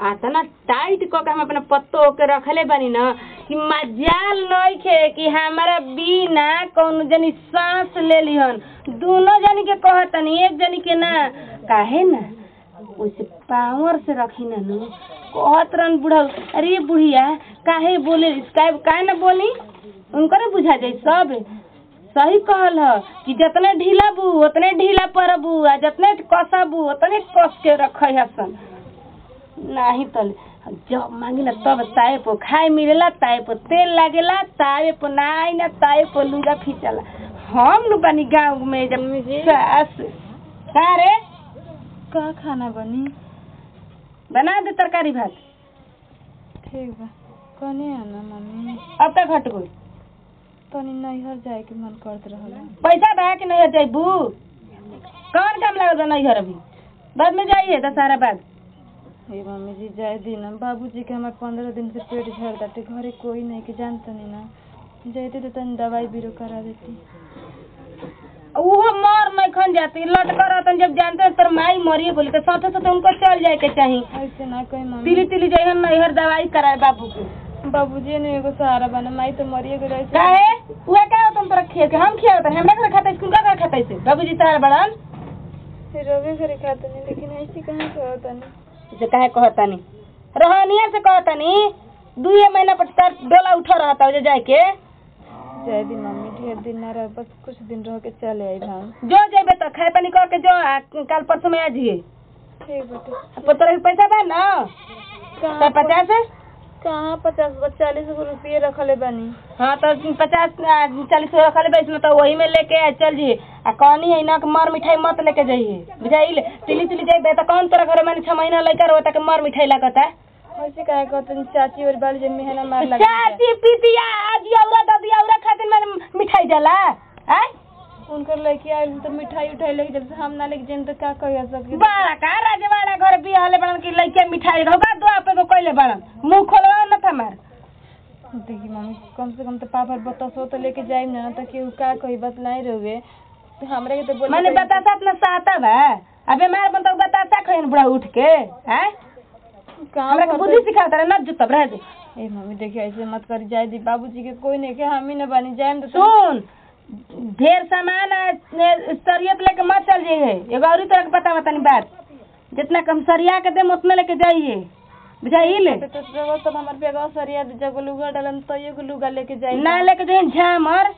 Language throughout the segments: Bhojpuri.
आतना टाइट क के हम अपना पत्तो के रखले बानी न कि मजाल नइखे कि हमारा बिना कौन जनी सांस ले लिहन दोनों जनी के कहतनी एक जनी के ना काहे ना वैसे पावर से रखी ना नु कहत रहन बुढ़ा अरे बुढ़िया काहे बोले काहे काहे ना बोली उनको ना बुझा जाई सब सही कहल ह कि जितने ढीला बू उतने ढीला परबू आ जितने कसबू उतने कस के रखै हसन नाही तल जब मांगी ना तब ताए पर खाए मिलेला ताए पर तेल लागेला ताए पर नाई ना ताए पर लुगा खींचला हम नु बनी गाँव में जब सास का रे का खाना बनी बना दे तरकारी भात ठीक बा कने आना मम्मी अब तक हट गई तनी नैहर जाए के मन करत रहल पैसा बा कि नहीं जैबू कौन काम लागल बा नैहर अभी बाद में जाइए दशहरा बाद हे मम्मी जी जाए दिन बाबूजी के हमार पंद्रह दिन से पेट झड़ ताटे घरे कोई नहीं के जानता नहीं ना जाते तो तनी दवाई बीरो करा देती उहो मर नहीं खन जाती लट कर तन जब जानते तर माई मरिए बोली तो साथे साथे उनको चल जाए के चाही ऐसे ना कोई मम्मी तिली तिली जइहन नैहर दवाई कराए बाबू के बाबूजी ने एगो सहारा बना माई तो मरिए गए ऐसे काहे उहे का तुम तोरा खिया के हम खिया तन हमरा घर खाता स्कूल का घर खाता से बाबूजी तार बड़न रवे घरे खाते नहीं लेकिन ऐसे कहाँ करता नहीं से काहे कहतानी रहनिया से कहतानी दुए महीना पर तार डोला उठा रहता जे जाए के जाए दिन मम्मी ढेर दिन ना रह बस कुछ दिन रह के चले आई भान जो जेबे तो खाए पानी कर के जो आ, कल परसों में आ जिए ठीक बटे अब तोरा के पैसा बा ना कहाँ तो पचास है कहाँ पचास बा चालीस गो रुपये रखले बानी हाँ तो पचास आ, चालीस सौ रखल बेच में तो वही में लेके आ, चल जी आ कहनी है ना कि मर मिठाई मत लेके जाइए बुझाइल तिली तिली जाइबे तो कौन तोरा घर में छह महीना लेकर होता कि मर मिठाई लगता ऐसे काहे कहते हैं, चाची और बाली जब मेहना मार लगा चाची पितिया आजी औरा दादी औरा खातिर मैंने मिठाई जाला आय उनकर लड़की आयल तो मिठाई उठाई लेके जब से हम ना लेके जाए तो का कहिया सबके बड़ा का राजवाड़ा घर बियाहले बड़न की लइके मिठाई होगा दो आपे को कइले बड़न मुंह खोलवा न था मार देखी मम्मी कम से कम तो पापा बतासो तो लेके जाए ना तो केहू का कही बस नहीं रहे तो हमरा के तो बोले मैंने बतासा अपना साता बा अबे मार बन तो बतासा खइन बुढ़ा उठ के हैं कहाँ हमरा के पर बुद्धि सिखाता रे न जुतब रह दे ए मम्मी देखिए ऐसे मत करी जाए दी बाबूजी के कोई नहीं के हम ही न बनी जाए तो सुन ढेर सामान आ, ने- सरियत लेके मत चल जाइए एगो औरी तरह के पता बतानी बात जितना कम सरिया के देम उतना लेके जाइए बुझाइल तो तो रहो तब हमार बेगवा सरिया दे जब लुगा डालन तो एगो लुगा लेके जाए ना लेके जाइए झामर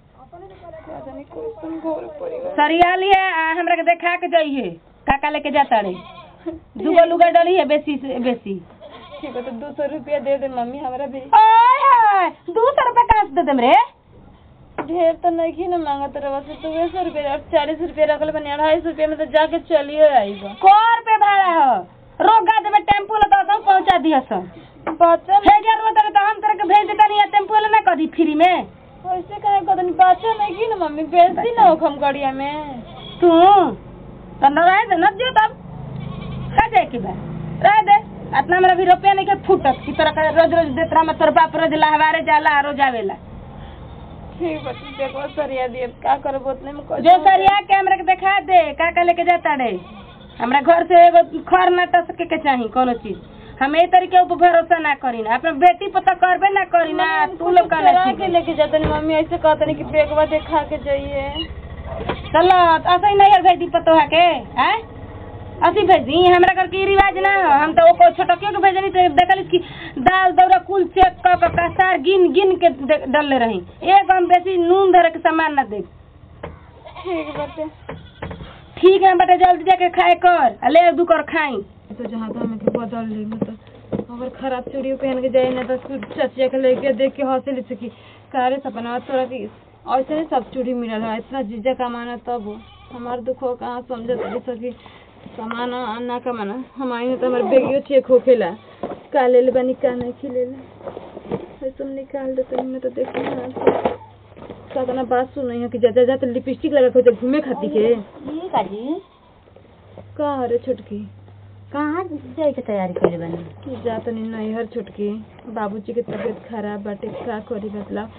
जाने कोई सुन घोर पड़ेगा सरिया लिए आ हमरा के देखा के जाइए काका लेके जाता रे दूगो लुगा डली है बेसी से बेसी ठीक है तो दो सौ रुपया दे दे मम्मी हमरा भी ओए हाय दू सौ रुपया कहाँ से दे देम रे ढेर तो नहीं ना मांगत रहा से तो सौ रुपया अब चालीस रुपया रखल बनी अढ़ाई सौ रुपया में तो जाके चलिए आईबा कौन पे भाड़ा हो रोगा देवे टेम्पू ले तो सब पहुंचा दिया सब बच्चा भेजा दो तरे तो हम तरह के भेज देता नहीं टेम्पू ले ना कदी फ्री में ऐसे कहे कहते बच्चा नहीं की ना मम्मी बेच दी ना हम गड़िया में तू तो न रहे दे न जो तब खा जाए की बा रह दे इतना मेरा भी रुपया नहीं के फूटत की तरह के रोज रोज देत रहा तोर बाप रोज लहवारे जाला रोज आवेला ठीक बा तू देखो सरिया दिए का करबो उतने में कर जो सरिया के हमरा के दिखा दे का का लेके जाता रे हमरा घर से एगो खर ना टसके के चाही कोनो चीज हम ए तरीके ऊपर भरोसा ना करी ना अपना बेटी पर तो करबे ना करी ना तू लोग का चुरा के लेके जाते नहीं मम्मी ऐसे कहते नहीं कि बेगवा देखा के जाइए चलो ऐसे ही नहीं भेज दी पतोहा के हैं असी भेज दी हमरा घर के ई रिवाज ना हो हम तो ओको छोटकियो के भेजनी तो देखल की दाल दौरा कुल चेक क क कसार गिन गिन के दे- डलले रही एक हम बेसी नून धरे के सामान ना दे ठीक बाटे ठीक है बेटा जल्दी जाके खाए कर आ ले दू कर खाई तो जहाँ तो हमें के बदल ली मतलब अगर खराब चूड़ी पहन के जाए ना तो कुछ चचिया के लेके देख के हंसे ले सकी कारे सपना तोरा की ऐसे नहीं सब चूड़ी मिलल है इतना जीजा कमाना तब हो। हमार दुख हो कहाँ समझ तरी सकी कमाना आ ना कमाना हमारी तो हमारे बेगियो चेक होखेला का ले ले बनी का नहीं खिलेला ऐसे हम निकाल देते मैं तो देखी ना साधना बात सुन है कि जा जा जा तो लिपस्टिक लगा के घूमे खाती के ठीक है जी का रे छोटकी कहाँ जाए के तैयारी करे बनी जा तनी नैहर छुटकी बाबूजी के तबीयत खराब बाटे का करी मतलब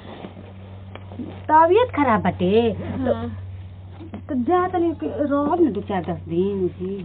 तबीयत खराब बाटे हाँ तो जा तनी रहब न दू चार दस दिन जी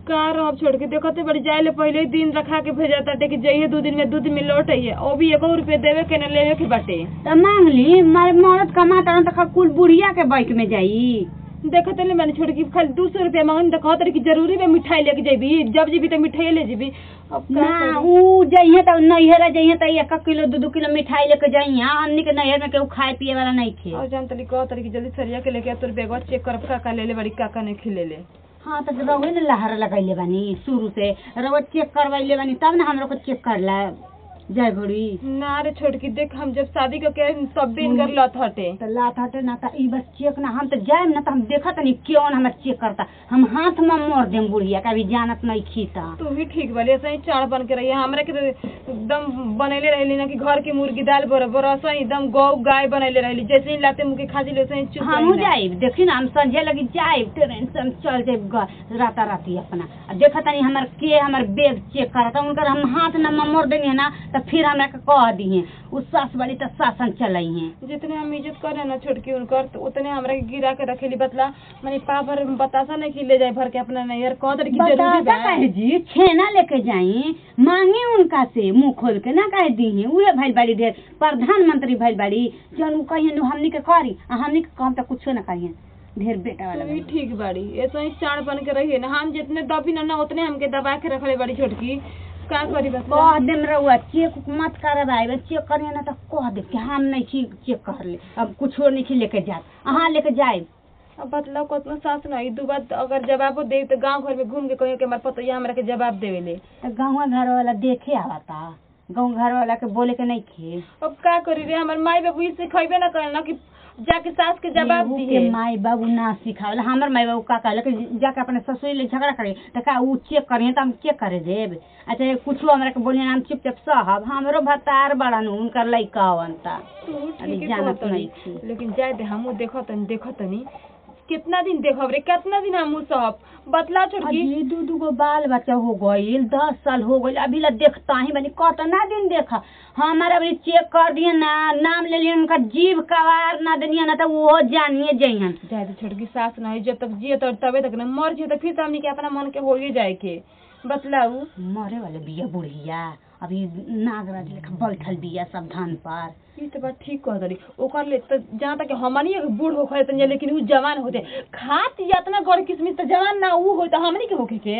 का रहब छोड़ के देखते बड़ी जाए ले पहले ही दिन रखा के भेजा ताटे कि जइए दू दिन में दू दिन में लौट आइए ओ भी एको रुपये देवे के न लेवे के बाटे तो मांग ली मारे मरद कमाता तो कुल बुढ़िया के बाइक में जाई देखते ले मैंने छोड़ के खाली दू सौ रुपया मांगन तो कहते कि जरूरी में मिठाई लेके जेबी जब जेबी तो मिठाई ले जेबी अब का ना करी? ऊ जइहे तो नैहर जइहे तो एक किलो दू दू किलो मिठाई लेके जइहे हमनी के नैहर में केहू खाए पिए वाला नहीं खे और जान तली कह तरी कि जल्दी सरिया के लेके आ, तोर बैगवा चेक कर काका ले ले बड़ी काका ने खिले ले हाँ तो रउए न लहर लगैले बानी शुरू से रउआ चेक करवैले बानी तब न हमरो को चेक करला जय घड़ी ना रे छोड़ की देख हम जब शादी करके तब भी इनकर लत हटे तो लात हटे ना तो ई बस चेक ना हम तो जाएम ना तो हम देखत नहीं क्यों हमर चेक करता हम हाथ में मोड़ देम बुढ़िया कभी जानत नहीं खीता तू भी ठीक बाली ऐसा ही चाड़ बन के रही हमरा के तो एकदम बनैले रहली ना कि घर की मुर्गी दाल बराबर ऐसा ही एकदम गौ गाय बनैले रहली जैसे ही लाते मुके खा वैसे ही चुप हमहू रही ना। जाइब देखी ना हम संजय लगी जाइब ट्रेन से हम चल जाइब ग- राता राती अपना आ देखत नहीं हमर के हमर बैग चेक करता उनकर हम हाथ न मोड़ देनी है ना तो फिर हमरा के कह दिए उ सास बड़ी तो शासन चलई है जितने हम इज्जत करे ना छोटकी उनकर तो उतने हमरा के गिरा के रखेली बतला माने पा भर बतासा नहीं कि ले जाए भर के अपना नैयर कह दर की जरूरी बतासा बा कहे जी छेना लेके जाई मांगी उनका से मुंह खोल के ना कहे दी उहे भइल बाड़ी ढेर प्रधानमंत्री भइल बाड़ी जन उ कहिए हमनी के करी आ हमनी के काम तो कुछो ना करिए ढेर बेटा वाला तू भी बाड़ी। ठीक बाड़ी ऐसा ही चाड़ बन के रही ना हम जितने दबी ना ना उतने हमके दबा के रखले बड़ी छोटकी का करी बस कह देम रहुआ चेक उक मत करवाए चेक करिए ना तो कह दे कि हम नहीं छी चेक कर ले अब कुछो नहीं छी लेके जात अहाँ लेके जाए अब बतलाओ कतना सास नहीं दू बात अगर जवाबो दे तो गांव घर में घूम के कहियो कि हमारे पतोया हमरा के जवाब देवेले तो गाँव घर वाला देखे आवता गाँव घर वाला के बोले के नहीं खे अब का करी रे हमर माई बाबू ई सिखेबे ना करे ना कि जाके सास के जवाब केहू दिए के माई बाबू ना सिखावला हमर माई बाबू का कहले कि जाके अपने ससुर ले झगड़ा करे तो का ऊ चेक करिए तो हम चेक करे देब अच्छा कुछो हमरा के बोलिए हम चुपचाप सहब हमरो भतार बड़न उनकर लइका हवंता तू अभी ठीक है जानत कहत नहीं नहीं थी। लेकिन जाए दे हमू देखो तनी देखो तनी कितना दिन देखब रे कितना दिन हमू सहब बतला छोटकी अजी दू दू गो बाल बच्चा हो गईल दस साल हो गईल अभी ला देखता ही बनी कतना दिन देखा हमारा अभी चेक कर दिए ना नाम ले लिए उनका जीव कवार ना दनिया ना तो वो जानिए जइहन जाए दे छोटकी सास नहीं जब तक जिए तो तबे तक ना मर जिए तो फिर तो हमनी के अपना मन के होइए जाए के बतलाऊ मरे वाले बिया बुढ़िया अभी नागराज लेखा बैठल बिया सब धान पर ई तो बात ठीक कह दरी ओकर ले तो जहाँ तक हमनी के बूढ़ हो खड़े तनी लेकिन उ जवान होते खात इतना गड़ किस्मिस तो जवान ना उ हो तो हमनी के होके के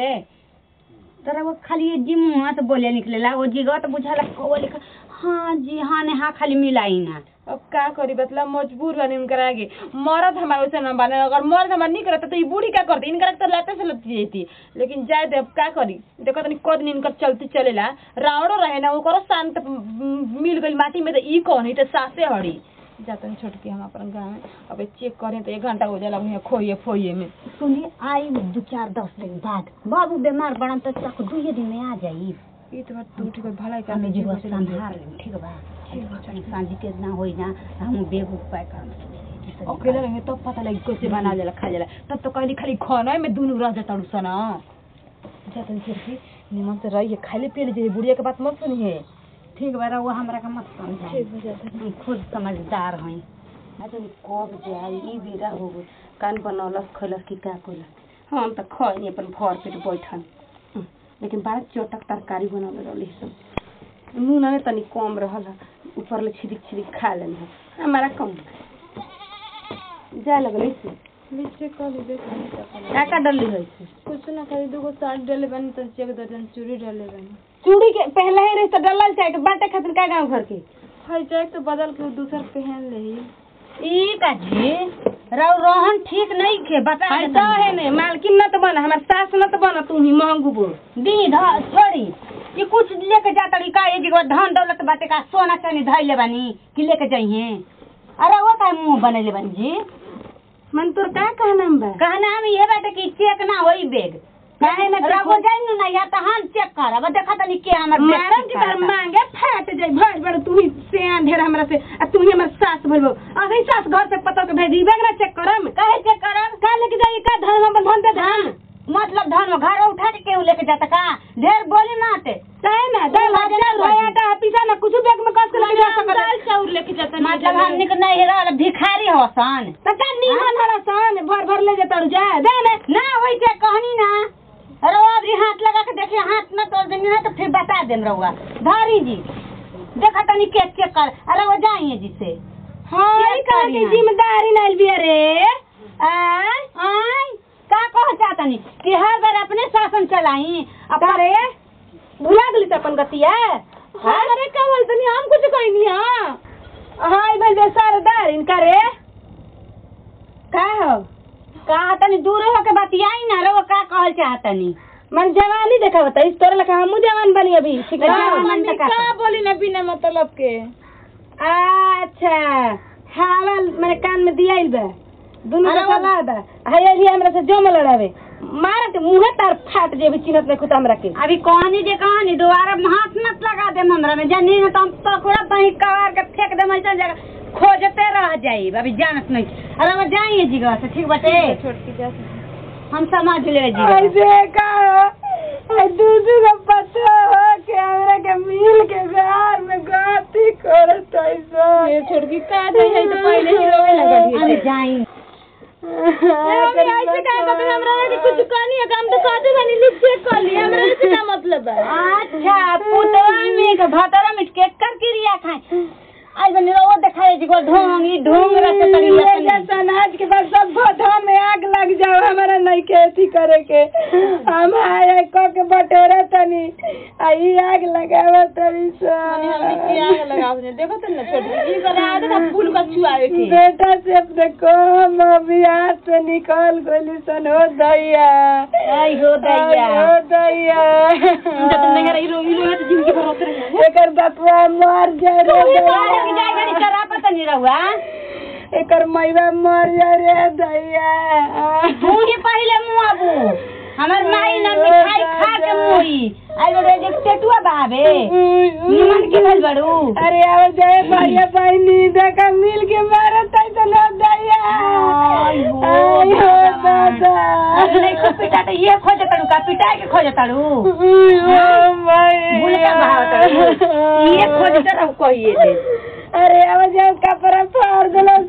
तोरा वो खाली ये जी मुँह से बोले निकलेला वो जीगत तो बुझाला कौवा लिखा हाँ जी हाँ ने हाँ खाली मिलाई ना अब का करी बतला मजबूर बनी उनकर आगे मरद हमारे वैसे न बने अगर मर्द हमारे नहीं करता तो ये बूढ़ी क्या करती इनकर तो लाते से लगती जाती लेकिन जाए दे अब का करी देखो तनी कद दिन इनकर चलती चलेला रावणो रहे ना ओकरो शांत मिल गई माटी में तो ई कौन है तो सासे हड़ी जातन छोटकी हम अपन गाँव में अब चेक करें तो एक घंटा हो जाला वहीं खोइए फोइए में सुनिए आई दो चार दस दिन बाद बाबू बीमार पड़न तो तक दुए दिन में आ जाई ई तो बात तू ठीक है भलाई कर हमें जीवा संभाल लेम ठीक बा सांझी के ना होई ना हम बेग उपाय कर अकेले रहेंगे तब पता लगी कैसे बना जाला खा जाला तब तो कहली खाली खाना में दुनू रह जाता सना जातन छोटकी निमन से रहिए खाली पी लीजिए बुढ़िया के बात मत सुनिए ठीक बा रहुआ हमरा का मत समझाई ठीक हो जाता हम खुद समझदार हई अच्छा कब जाई ई बेरा हो गई कान बनौलस खैलस कि का कइलस हम त खइनी अपन भर पेट बैठन हम्म, लेकिन बड़ा चटक तरकारी बनौले रहली सब नून ने तनी कम रहल ऊपर ले छिदिक छिदिक खा लेनी हमारा कम जाए लगल से नीचे कर दे का का डली है से कुछ ना खाली दूगो साड़ी डाले बनी तो चेक दर्जन चूड़ी डाले बनी चूड़ी के पहले ही रही तो डलल चाहे के बाटे खातिर का गांव घर के है जाए तो बदल के दूसर पहन ले ई का जी रउ रोहन ठीक नहीं खे बता हाय तो है ने मालकिन न त बना हमार सास न त बना तू ही महंगू बोल दी ध छोड़ी ये कुछ लेके जाता रही का ये जगह धन दौलत बाटे का सोना चांदी धइले बानी कि लेके जाइए अरे वो का मुंह बनैले बानी जी मन तोर का कहना बा कहना हम ये बाटे कि चेक ना होई बैग काहे ना रगो जाइनु ना या त हम चेक करब देखा तनी के हमर बैग मारम चेक के तार करता। मांगे फाट जाई भर बड़ तू ही सियान ढेर हमरा से आ तू ही हमर सास भरबो अभी सास घर से पता के भेजी बैग ना चेक करम काहे चेक करब का लेके जाई का धन हम धन दे दे हाँ, मतलब धन में घर उठा के केहू लेके जाता का ढेर बोली मत काहे ना दाल भात चाउर है आटा है पिसा ना कुछ बैग में कस के लेके जा सकत दाल चाउर लेके जाता मतलब हमनी के नहीं रहल भिखारी हसन त का नीमन हला सन भर भर ले जतड़ जा दे ने ना होई छै कहनी ना अरे वो अभी हाथ लगा के देखिए हाथ न तोड़ देंगे ना तो फिर बता देम रहुआ धारी जी देखा तनी केक चेक कर अरे वो जाइए जिसे हाँ ये ई कहा करिया। कि जिम्मेदारी नहीं भी रे आय आय का कह चाहतनी कि हर बार अपने शासन चलाई अब का रे भुला गेली अपन गतिया हाँ अरे का बोलतनी हम कुछ कहनी हां हाँ ई बल सरदार इनका रे का हो का तनी दूर होके बतियाई ना रे वो का कहल चाहतनी मन जवानी देखा बता इस तोरे लखा हमू जवान बनी अभी ठीक है जवान जवान बनी। मम्मी का बोली ना बिना मतलब के अच्छा हवा मैंने कान में दिया बा दोनों अरे का वो- सलाह बा हाय अली हमरा से जम लड़ावे मार के मुंह तार फाट जेबी चिन्हत नहीं खुद हमरा के अभी कहानी जे कहानी दोबारा हाथ मत लगा दे हमरा में जानी ना तो हम पकड़ा बही कवार के फेंक दे ऐसा जगह खोजते रह जाई अभी जानत नहीं अरे वो जाइए जीगा से ठीक बटे छोटकी जा हम समझ ले जी ऐसे का ऐ दूधू का पत्ता हो के हमरा के मिल के घर में गाती करत ऐसा ये छोटकी का जाई है तो पहले ही रोवे लगल अरे जाई मम्मी ऐसे का कहते हमरा के कुछ कहनी है काम तो कहते बनी लिख चेक कर लिया हमरा से का मतलब है अच्छा पुतवा में के भतरा में के कर क्रिया खाए आज बनी रो देखाए जी को ढोंगी ढोंग रखे तड़ी ये लतनी जैसा नाच के बाद सब भोधा में आग लग जाओ हमारा नहीं के अथी करे के हम आए को के बटोरा तनी आई आग लगावा तनी हमने हमने सा क्या लगा आपने देखो तो ना छोटकी जी कर रहा था फूल का छुआवे के बेटा से अपने को हम अभी हाथ से निकल गोली सन हो दैया आई हो दैया आई हो दैया जब तुम नहीं रही रोई रोई तो जिंदगी भर होते रहे एकर बपुआ मर जाए रे बाहर की दैया। जाएगा नहीं करा पता नहीं रहुआ एकर मैवा मर जाए रे दैया तू ही पहले मुँह अबू हमार माई ना मिठाई खा के मुई आई बड़े जे टेटुआ बाबे निमन के भल बड़ू अरे अब जाए भैया बहनी देखा मिल के मारत है तो ना दैया आई हो आई हो दादा अरे नहीं को पिटा तो ये खोज तड़ू का पिटा के खोज तड़ू ओ भाई भूल का भाव तड़ू ये खोज तड़ू कहिए दे अरे अब जाओ कपड़ा फाड़ दिलो